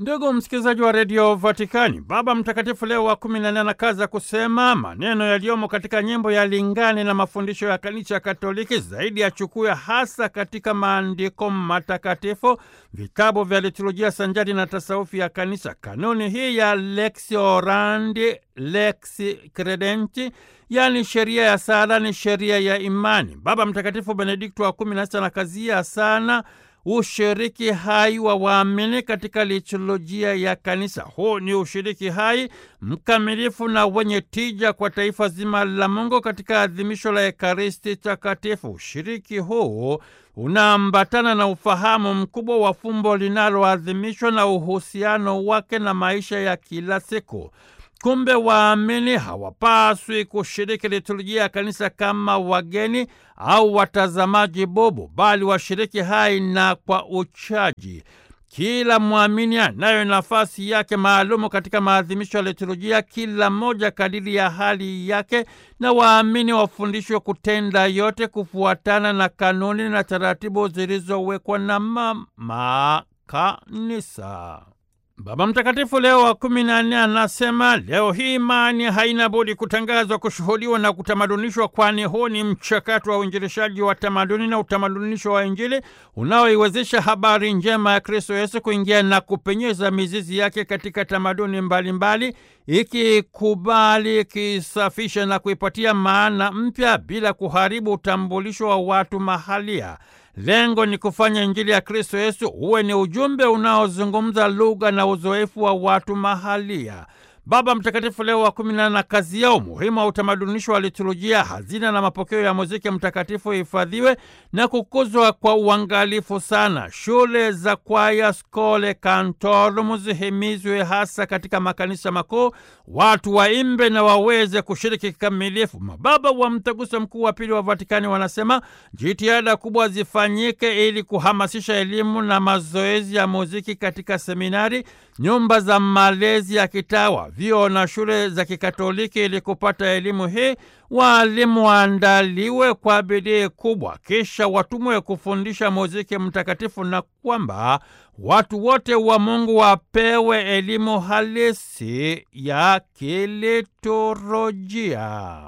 Ndugu msikilizaji wa redio Vatikani, Baba Mtakatifu Leo wa kumi na nne anakaza kusema maneno yaliyomo katika nyimbo ya lingane na mafundisho ya Kanisa Katoliki zaidi yachukue hasa katika maandiko matakatifu, vitabu vya liturujia sanjari na tasawufi ya Kanisa. Kanuni hii ya lex orandi lex credenti, yaani sheria ya sala ni sheria ya imani. Baba Mtakatifu Benedikto wa kumi na sita anakazia sana ushiriki hai wa waamini katika liturujia ya kanisa. Huu ni ushiriki hai mkamilifu na wenye tija kwa taifa zima la Mungu katika adhimisho la Ekaristi Takatifu. Ushiriki huu unaambatana na ufahamu mkubwa wa fumbo linaloadhimishwa na uhusiano wake na maisha ya kila siku. Kumbe waamini hawapaswi kushiriki liturujia ya kanisa kama wageni au watazamaji bubu, bali washiriki hai na kwa uchaji. Kila mwamini anayo nafasi yake maalumu katika maadhimisho ya liturujia, kila mmoja kadiri ya hali yake, na waamini wafundishwe kutenda yote kufuatana na kanuni na taratibu zilizowekwa na mama kanisa. Baba Mtakatifu Leo wa kumi na nne anasema leo hii imani haina budi kutangazwa, kushuhudiwa na kutamadunishwa, kwani huu ni mchakato wa uinjilishaji wa tamaduni na utamadunisho wa Injili unaoiwezesha habari njema ya Kristo Yesu kuingia na kupenyeza mizizi yake katika tamaduni mbalimbali, ikikubali, ikisafisha na kuipatia maana mpya bila kuharibu utambulisho wa watu mahalia. Lengo ni kufanya Injili ya Kristo Yesu uwe ni ujumbe unaozungumza lugha na uzoefu wa watu mahalia. Baba Mtakatifu Leo wa kumi na nane na kazi yao umuhimu wa utamadunisho wa liturujia, hazina na mapokeo ya muziki mtakatifu hifadhiwe na kukuzwa kwa uangalifu sana. Shule za kwaya, skole kantorum zihimizwe hasa katika makanisa makuu, watu waimbe na waweze kushiriki kikamilifu. Mababa wa Mtaguso Mkuu wa Pili wa Vatikani wanasema jitihada kubwa zifanyike ili kuhamasisha elimu na mazoezi ya muziki katika seminari, nyumba za malezi ya kitawa vyuo na shule za Kikatoliki. Ili kupata elimu hii, waalimu waandaliwe kwa bidii kubwa, kisha watumwe kufundisha muziki mtakatifu, na kwamba watu wote wa Mungu wapewe elimu halisi ya kiliturujia.